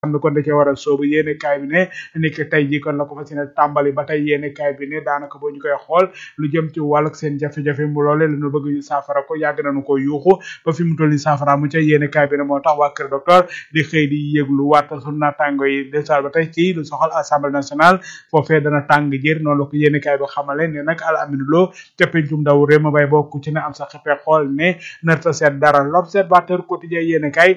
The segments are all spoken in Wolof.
xam ne kon da cee war a soobu yéene kaay bi ne ni ki tey jii kon la ko fas yéene tàmbali ba tey yéene kaay bi ne daanaka boo ñu koy xool lu jëm ci wàllug seen jafe-jafe mu loole la ñu bëgg ñu saafara ko yàgg nañu ko yuuxu ba fi mu toll ni saafara mu ca yéene kaay bi ne moo tax waa kër docteur di xëy di yëglu waat sunu naataango yi desaal ba tey ci lu soxal assemblée nationale foofee dana tàng jër noonu la ko yéene kaay bi xamale ne nag al aminu loo ca pencum ndaw réew ma bay bokk ci ne am sa xëppee xool ne narta seet dara l'observateur quotidien yéene kaay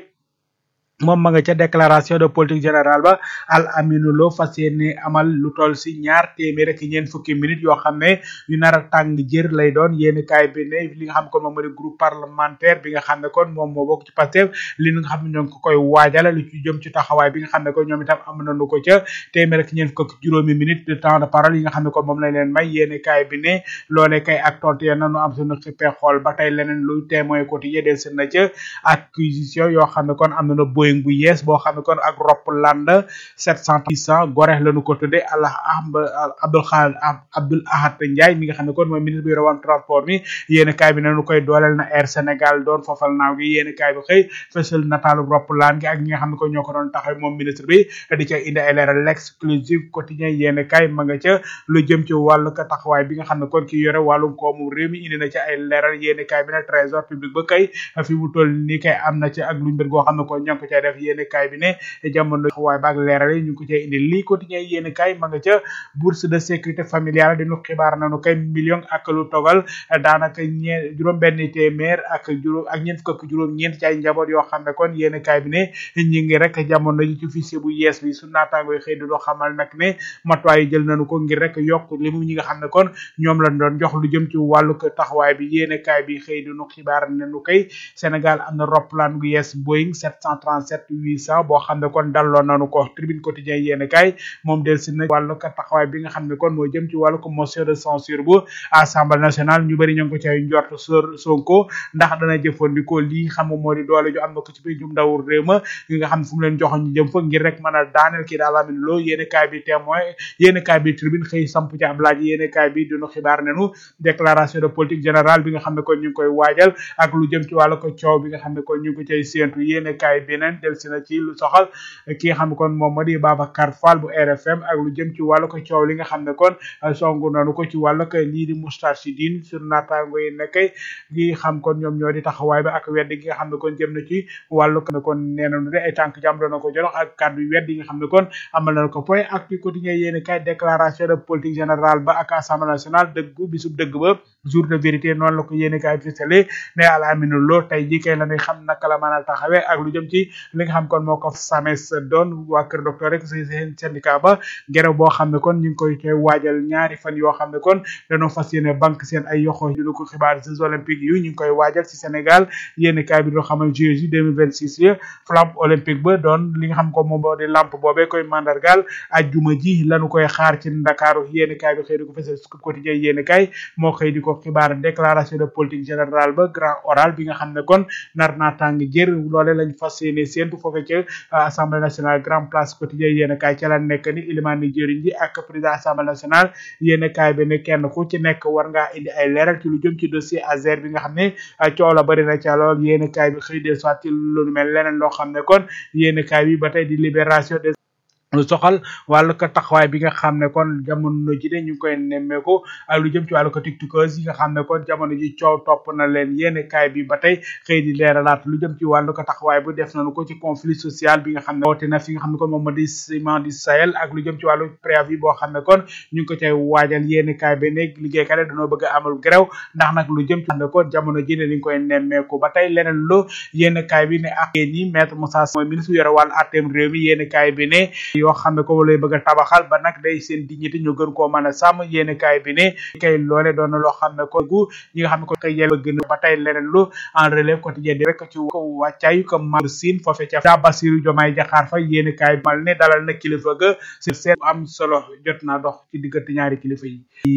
moom ma nga ca déclaration de politique générale ba al aminu lo fas yéene amal lu toll si ñaar téeméer ak ñeent fukki minutes yoo xam ne yu nar a tàng jër lay doon yéen kaay bi ne li nga xam kon moom mooy groupe parlementaire bi nga xam ne kon moom moo bokk ci Pastef li nga xam ne ñoo ngi ko koy waajal lu ci jëm ci taxawaay bi nga xam ne kon ñoom itam am nañu ko ca téeméer ak ñeent fukk juróomi minutes de temps de parole yi nga xam ne kon moom lañ leen may yéen kaay bi ne loolee kay ak tontu ya nanu am suñu xippee xool ba tey leneen luy témoin quotidien del seen na ca acquisition yoo xam ne kon am na Boeing bu yees boo xam ne kon ak ropp land sept cent cent gorex lañu ko tudde allah abdul xaal abdul ahad ndiaye mi nga xam ne kon mooy ministre bi yore wàllu transport mi yéen kaay bi nañu koy dooleel na air sénégal doon fofal naaw gi yéen kaay bi xëy fësal nataalu ropp land gi ak ñi nga xam ne ko ñoo ko doon taxaw moom ministre bi di ca indi ay leeral l'exclusive quotidien yéen kaay ma nga ca lu jëm ci wàllu ka taxawaay bi nga xam ne kon ki yore wàllum koomu réew mi indi na ca ay leeral yéen kaay bi ne trésor public ba kay fi mu toll nii kay am na ca ak luñ mbir goo xam ne ko ñoo ko cay def yéene kaay bi ne jamono waaye baag leeral yi ñu ngi ko cay indi lii quotidien yéene kaay ma nga ca bourse de sécurité familiale dinu xibaar nañu kay million ak lu togal daanaka ñee juróom benn téeméer ak juróom ak ñeent fukk ak juróom ñeent ci ay njaboot yoo xam ne kon yéene kaay bi ne ñi ngi rek jamono ji ci fichier bu yees bi su naataango yi xëy di doo xamal nag ne matuwaay yi jël nañu ko ngir rek yokk limu ñi nga xam ne kon ñoom lañ doon jox lu jëm ci wàllu taxawaay bi yéene kaay bi xëy di nu xibaar nañu kay Sénégal am na roplaan gu yees Boeing 737 800 boo xam ne kon dalloo nanu ko tribune quotidien yéen kay moom del si na wàllu ko taxawaay bi nga xam ne kon moo jëm ci wàllu ko motion de censure bu assemblée nationale ñu bëri ñoo ngi ko cay njort sor Sonko ndax dana jëfandikoo lii xam nga moo di doole ju am na ko ci biir jum ndaw réew ma yi nga xam ne fu mu leen joxoon ñu jëm fa ngir rek mën a daaneel kii daal amin loo yéen kaay bi témoin yéen kaay bi tribune xëy samp ci ab laaj yéen kaay bi dinu xibaar nenu déclaration de politique générale bi nga xam ne kon ñu ngi koy waajal ak lu jëm ci wàllu ko coow bi nga xam ne kon ñu ngi ko cay séentu yéen kaay beneen del si na ci lu soxal ki nga xam ne kon moom moo di Babacar Fall bu RFM ak lu jëm ci wàllu ko coow li nga xam ne kon songu nanu ko ci wàllu ko lii di Moustarchidine sur naataango yi ne kay gi xam kon ñoom ñoo di taxawaay ba ak wedd gi nga xam ne kon jëm na ci wàllu ko kon nee nañu de ay tànk jàmm doon na ko jox ak kàddu wedd yi nga xam ne kon amal nañu ko point ak ci quotidien yéen kay déclaration de politique générale ba ak assemblée nationale dëggu bisub dëgg ba jour de vérité noonu la ko yéen kay fisale ne al aminu loo tey ji kay la ñuy xam naka la mën a taxawee ak lu jëm ci li nga xam kon moo ko sames doon waa kër docteur rek si seen syndicat ba gerew boo xam ne kon ñu ngi koy koy waajal ñaari fan yoo xam ne kon dañoo fas yéene banque seen ay yoxo dina ko xibaar jeux olympiques yu ñu ngi koy waajal ci Sénégal yéen kaay bi doo xamal Jeux yi 2026 yi flamme olympique ba doon li nga xam ko moom moo di lampe boobee koy mandargal ajjuma ji lañu koy xaar ci Ndakaaru yéen kaay bi xëy di ko fësal quotidien yéen kaay moo xëy di ko xibaar déclaration de politique générale ba grand oral bi nga xam ne kon nar naa tàng jër loole lañ fas yéene séentu foofe ca assemblée nationale grand place quotidien yéen kaay ca la nekk ni ilimaan ni jëriñ ji ak président assemblée nationale yéen kaay bi ne kenn ku ci nekk war ngaa indi ay leeral ci lu jëm ci dossier Azer bi nga xam ne coow la bëri na ca lool yéen kaay bi xëy de soit ci lu mel leneen loo xam ne kon yéen kaay bi ba tey di libération des lu soxal wàllu ko taxawaay bi nga xam ne kon jamono ji de ñu ngi koy nemmeeku ak lu jëm ci wàllu ko tiktokers yi nga xam ne kon jamono ji coow topp na leen yéen kaay bi ba tey xëy di leeralaat lu jëm ci wàllu ko taxawaay bu def nañu ko ci conflit social bi nga xam ne woote na fi nga xam ne kon moom moo di ciment du Sahel ak lu jëm ci wàllu préavis boo xam ne kon ñu ngi ko cay waajal yéen kaay bi ne liggéeykat yi dañoo bëgg a amal grève ndax nag lu jëm ci xam ne kon jamono ji ne ñu ngi koy nemmeeku ba tey leneen lu yéen kaay bi ne ak yéen ñi maître Moussa mooy ministre yore wàllu àtteem réew mi yéen kaay bi ne yoo xam ne ko lay bëgg a tabaxal ba nag day seen dignité ñu gën koo mën a sàmm yéeni kaay bi ne kay loole doon na loo xam ne ko gu ñi nga xam ne ko kay yel bëgg na ba tey leneen lu en relève quotidien di rek ci ko wàccaayu comme Mamour Sine foofe ca da Bassirou Diomaye Diakhar Faye yéeni kaay mal ne dalal na kilifa ga sur seet am solo jot naa dox ci diggante ñaari kilifa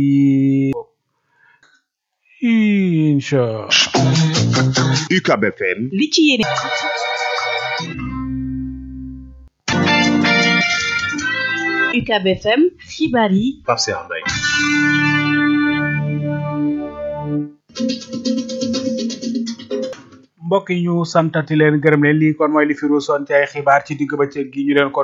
yi incha UCAB FM li ci yéene UCAB FM xibaar yi Pape Cheikh Mbaye mbokk yi ñu santati leen gërëm leen lii kon mooy li fi ruusoon ci ay xibaar ci digg bëccëg gi ñu leen ko